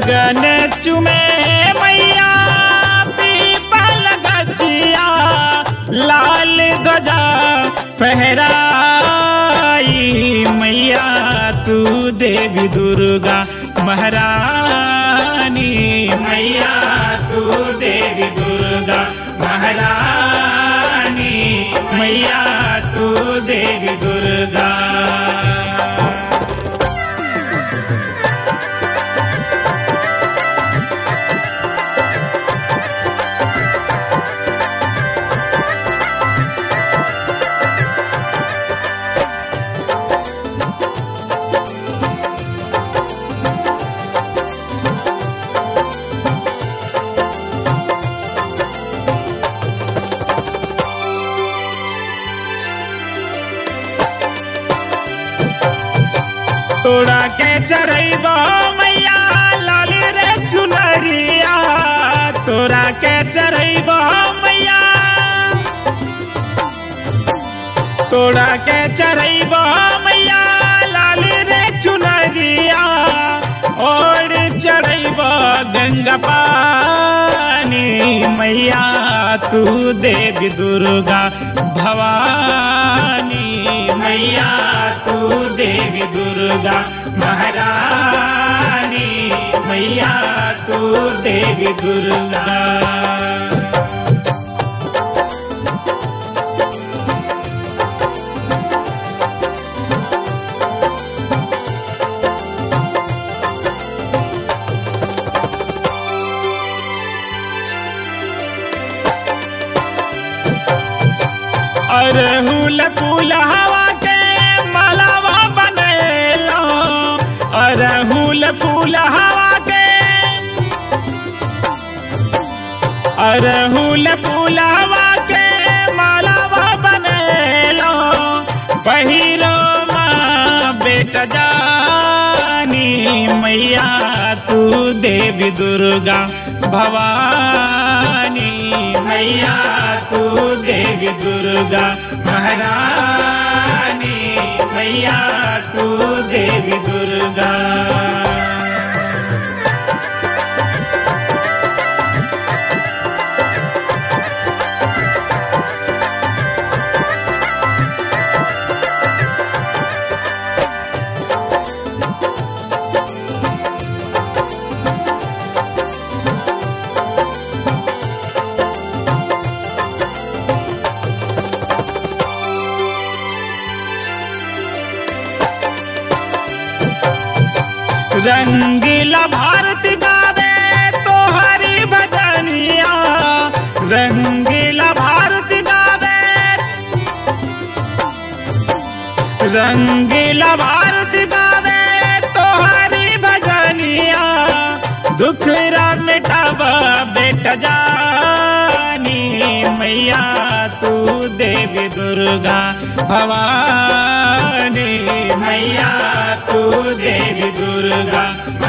गगन चुमे मैया पीपल गछिया लाल ध्वजा फहराई मैया तू देवी दुर्गा महारानी मैया तू देवी दुर्गा महारानी मैया तू देवी दुर्गा तोड़ा के चरैबो मैया लाली रे चुनरिया तोड़ा के चरैबो मैया तोड़ा के चरैबो मैया लाली रे चुनरिया और चढ़ैबो गंगा पानी मैया तू देवी दुर्गा भवानी मैया तू देवी दुर्गा महारानी मैया तू देवी दुर्गा अरहुल फूल हवा के मलावा बनेलो अरहुल फूल हवा के अरहुल फूल हवा के मलावा बनेलो पहिरो माँ बेटा जानी मैया तू देवी दुर्गा भवानी मैया तू देवी दुर्गा महारानी मैया तू देवी दुर्गा रंगीला भारत गावे तो हरी भजनिया रंगीला भारत गावे रंगीला भारत गावे तो हरी भजनिया दुख रा मिटावा बेटा जानी मैया तू देवी दुर्गा भवानी मैया तू देवी दुर्गा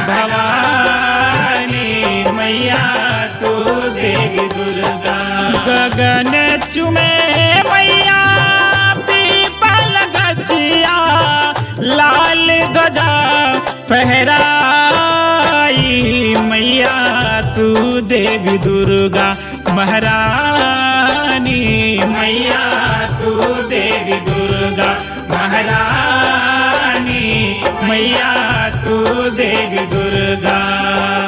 भवानी मैया तू देवी दुर्गा गगन चुमे मैया पीपल गछिया लाल ध्वजा फहराई मैया तू देवी दुर्गा महारानी मैया तू देवी दुर्गा महारानी मैया तू देवी दुर्गा